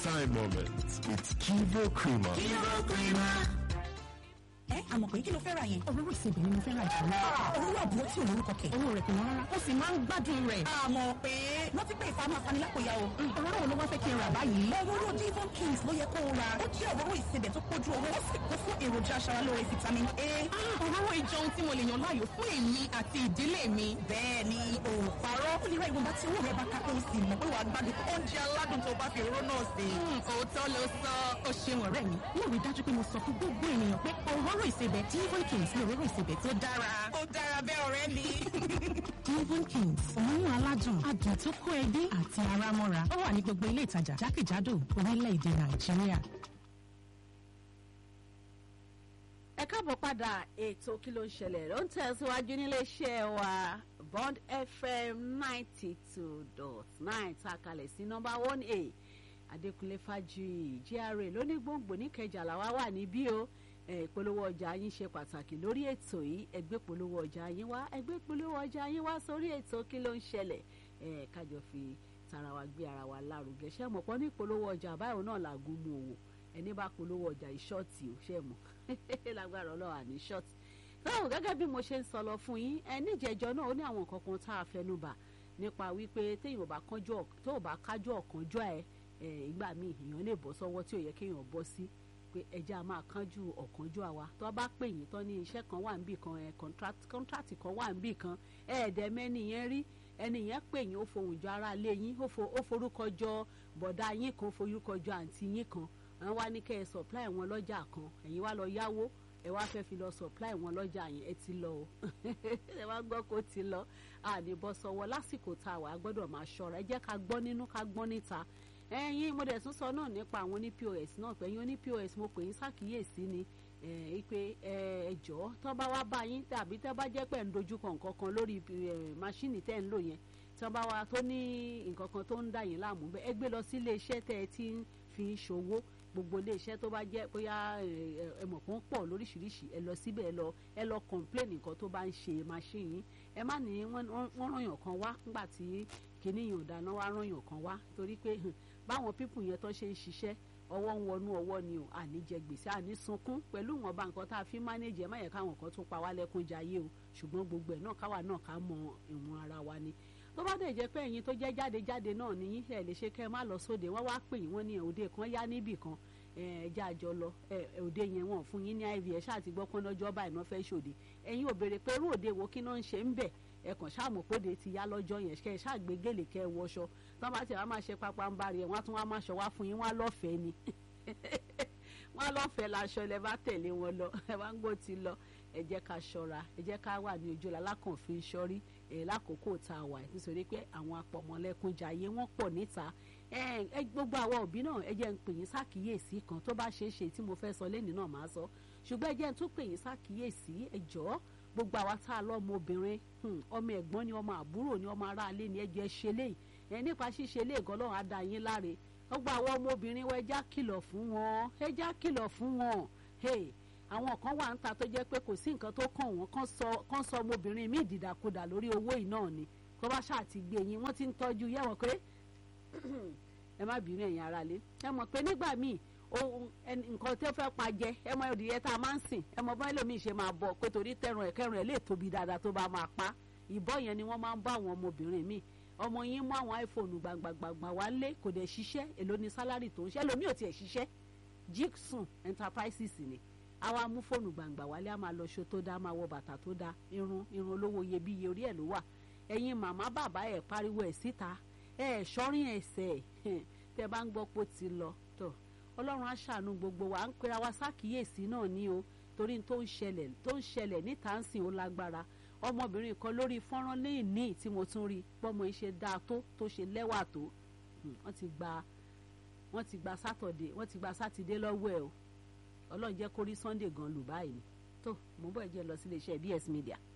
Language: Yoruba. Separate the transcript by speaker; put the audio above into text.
Speaker 1: time moment with Kivo Creamer.
Speaker 2: Kivo Creamer.
Speaker 3: ẹ àmọ̀ pé kí ló fẹ́ ra yẹn.
Speaker 4: òróró ìsebẹ̀ ni mo fẹ́ ra jù lọ.
Speaker 3: òróró àbúrò tí olórúkọ kẹ̀.
Speaker 4: owó rẹ̀ kò wọ́n rárá ó sì máa ń gbádùn rẹ̀.
Speaker 3: àmọ̀ pé wọ́n ti pè ìfamọ́ afanilákòyà o.
Speaker 4: òróró wo ló wá fẹ́ kí n rà báyìí.
Speaker 3: òróró Devon Kings ló yẹ kó o ra. ó jẹ́ òróró ìsebẹ̀ tó kójú owó ó sì kún fún èròjà aṣaralóore vitamin A.
Speaker 4: òróró ìjọun tí mo lè yàn láàyò fún èmi àti ìdílé mi.
Speaker 3: bẹ́ẹ̀ ni o parọ́ ó lè ra ìwọ̀nba tí owó rẹ̀ bá ká kó o sì mọ̀ pé wàá gbádùn oúnjẹ aládùn tó bá fi òróró náà sè.
Speaker 4: òótọ́ ló sọ ó ṣeun ọ̀rẹ́ mi. mo rí dájú pé mo sọ fún gbogbo ènìyàn pé òróró ìsebẹ̀ Devon Kings ní òróró ìsebẹ̀ tó dára.
Speaker 3: ó dára bẹ́ẹ̀ ọ̀rẹ́ mi.
Speaker 4: Devon Kings òórùn aládùn adùn tó kó ẹbí àti ara mọ́ra ó wà ní gbogbo ilé ìtajà jákèjádò orílẹ̀-èdè Nàìjíríà.
Speaker 5: ẹ káàbọ̀ padà ètò kí ló ń ṣẹlẹ̀ ló ń tẹ̀síwájú níléeṣẹ́ wa Bond FM ninety two dot nine tá a kalẹ̀ sí nọ́mbà one a Adékúnlé Fájuyì GRA lónígbòǹgbò níkẹjà làwa wà níbí o ìpolówó ọjà yín ṣe pàtàkì lórí ètò yìí ẹgbẹ́ polówó ọjà yín wá ẹgbẹ́ polówó ọjà yín wá sórí ètò kí ló ń ṣẹlẹ̀ kájọ fi tara wa gbé ara wa lárugẹ ṣé mọ̀ pọ́n ní ìpolówó ọjà báyìí náà làgùn mu òwò ẹni bá polówó ọjà ìṣọ́ọ̀tì ò ṣe mọ̀ lágbára ọlọ́wà ní ṣọ́ọ̀tì. báwo gẹ́gẹ́ bí mo ṣe ń sọ lọ fún yín ẹ níjẹ̀jọ́ náà ó ní àwọn nǹkan kan tá a fẹnu bà nípa wípé téèyàn bá kánjú tó bá kájú ọ̀kánjọ́ ẹ ìgbà míì èèyàn lè bọ́ sọ́wọ́ tí ò yẹ kéèyàn bọ́ sí pé ẹja máa kánjú ọ̀kánjọ́ àwa tó bá pè yín tán ní iṣẹ́ kan wà níbì kan ẹ kọ́ńtrátì kan wà níbì kan ẹ̀ẹ́dẹ̀mẹ́ni yẹn rí ẹni yẹn pè yín ó fohùn jọ ara lé yín ó forúkọ jọ bọ̀dá yín kan forúkọ jọ àǹtí yín kan àwọn wá ní kẹ́ ẹ supply wọn lọ́jà kan ẹ̀yin wá lọ yáwó ẹ wá fẹ́ fi lọ supply wọn lọ́jà yẹn ẹ ti lọ o ẹ wá gbọ́ kó ti lọ àní bọ́ sọ́wọ́ lásìkò tá a wà á gbọ́dọ̀ máa ṣọ́ra ẹ jẹ́ ká gbọ́ nínú ká gbọ́ níta ẹ̀yin mo dẹ̀ tún sọ náà nípa àwọn oní POS náà pé ẹ̀yin oní POS mo pè yín ṣàkíyèsí ni pé ẹ jọ̀ọ́ tó bá wá bá yín tàbí tẹ́ bá jẹ́ pé ń dojúkọ nǹkan kan lórí máṣíìnì tẹ́ ń lò yẹn tí wọ́n bá wá tó ní nǹkan kan tó ń dà yín láàmú bẹ́ẹ̀ ẹ gbé lọ sí ilé iṣẹ́ tẹ́ ẹ ti ń fi ṣòwò gbogbo ilé iṣẹ́ tó bá jẹ́ bóyá ẹmọ̀ kan pọ̀ lóríṣiríṣi ẹ lọ síbẹ̀ ẹ lọ ẹ lọ complain nǹkan tó bá ń ṣe machine yín ẹ má ní wọ́n rányàn kan wá nígbà tí kìíní yàn dáná wá rányàn kan wá torí pé báwọn pípù yẹn tó ṣe ń ṣiṣẹ́ ọwọ́ ń wọnú ọwọ́ ni o àní jẹ gbèsè àní sunkún pẹ̀lú ìwọ̀nba nǹkan tá a fi manage ẹ má yẹ káwọn kan tún pa wá lẹ́kún jayé o ṣùgbọ́n gbogbo ẹ̀ náà káwa náà ká mọ ìwọ̀n ara wa ni tó bá dẹ̀ jẹ́ pé ẹ̀yin tó jẹ́ jáde jáde náà ní yín ẹ̀ lè ṣe kẹ́ ẹ má lọ sóde wọ́n wá pè yín wọ́n ní òde kan yá níbì kan ẹ̀ẹ́dẹ́ àjọ lọ òde yẹn wọ́n fún yín ní iv ẹ̀ ṣáà ti gbọ́ pé lọ́jọ́ báyìí náà fẹ́ ṣòde ẹ̀yin ò béèrè pé irú òde wo kí náà ń ṣe ń bẹ̀ ẹ kàn ṣáàmù póde ti yá lọ́jọ́ yẹn kẹ́ ẹ ṣáà gbé gèlè kẹ́ ẹ wọṣọ tó bá ti wá máa ṣe pápá ń bá rí ẹ wọ́n á tún wá máa ṣọ wá fún yín wọ́n á lọ́fẹ̀ẹ́ ni wọ́n á lọ́fẹ̀ẹ́ laṣọ ẹ bá tẹ̀lé wọn lọ ẹ bá ń gbó ti lọ ẹ jẹ́ ká ṣọ́ra ẹ jẹ́ ká wà ní ojú lalákànfin sọ́rí ẹ lákòókò tá a wà nítorí pé àwọn apọ̀mọlẹ́kúnjayé wọ́n pọ̀ níta ẹ gbogbo àwọn òbí náà ẹ jẹ́ ń pè yín sákìyèsí kan tó bá ṣeé ṣe tí mo fẹ́ sọ lẹ́nìí náà máa sọ ṣùgbọ́n ẹ jẹ́ ń tún pè yín sákìyèsí ẹ jọ̀ọ́ gbogbo àwa tá a lọ́mọ obìnrin ọmọ ẹ̀gbọ́n ni ọmọ àbúrò ni ọmọ aráalé ni ẹ jẹ́ ṣe léyìí ẹ nípa ṣíṣe lé gan lọ́run á dá yín láre gbogbo àwọn ọmọ obìnrin wa ẹ já kìlọ̀ fún wọn ẹ já kìlọ̀ fún wọn àwọn kan wà ń ta tó jẹ́ pé kò sí nǹkan tó kàn wọ́n kàn sọ ọmọbìnrin míì dìdàkudà lórí owó yìí náà ni kó bá ṣáà ti gbé yín wọ́n ti ń tọ́jú yẹ wọ́n pé ẹ má bínú ẹ̀yin aráalé ẹ mọ̀ pé nígbà míì nǹkan tó fẹ́ pa jẹ ẹ mọ ìdíyẹ tá a máa ń sìn ẹ mọ bá ẹlòmíì ṣe máa bọ pé torí tẹrùn ẹ kẹrùn ẹ lè tóbi dáadáa tó bá máa pa ìbọn yẹn ni wọ́n máa ń bá àwọn ọmọbìnrin míì ọmọ yín mú àwọn iphone gbàngbàngbà wá lé kò dẹ̀ ṣiṣẹ́ èló ni sálárì tó ń ṣe ẹlòmíì ò tiẹ̀ ṣiṣẹ́ jigsun enterprises ni àwa mú fóònù gbàngbà wálé a máa lọ ṣo tó dá máa wọ bàtà tó dá irun irun olówó iyebíye orí ẹ̀ ló wà ẹ̀yin màmá bàbá ẹ̀ pariwo ẹ̀ síta ẹ̀ ṣọ́rin ẹ̀sẹ̀ tẹ́ bá ń gbọ́ pé ó ti lọ tó ọlọ́run á ṣàánú gbogbo wa à ń pera wa sákìyèsí náà ní o torí tó ń ṣẹlẹ̀ tó ń ṣẹlẹ̀ níta ń sìn ó lágbára ọmọbìnrin kan lórí fọ́nrán lẹ́yìn ní tí mo tún rí pọ́mọ iṣẹ́ dáa tó tó ṣe lẹ́wà tó wọ́n ti gba wọ́n ti gba sátọ̀dé wọ́n ti gba sátidé lọ́wọ́ ẹ̀ o ọlọ́run jẹ́ kó rí sunday gan lù báyìí tó mo bọ́ ẹ jẹ́ lọ sí iléeṣẹ́ bs media.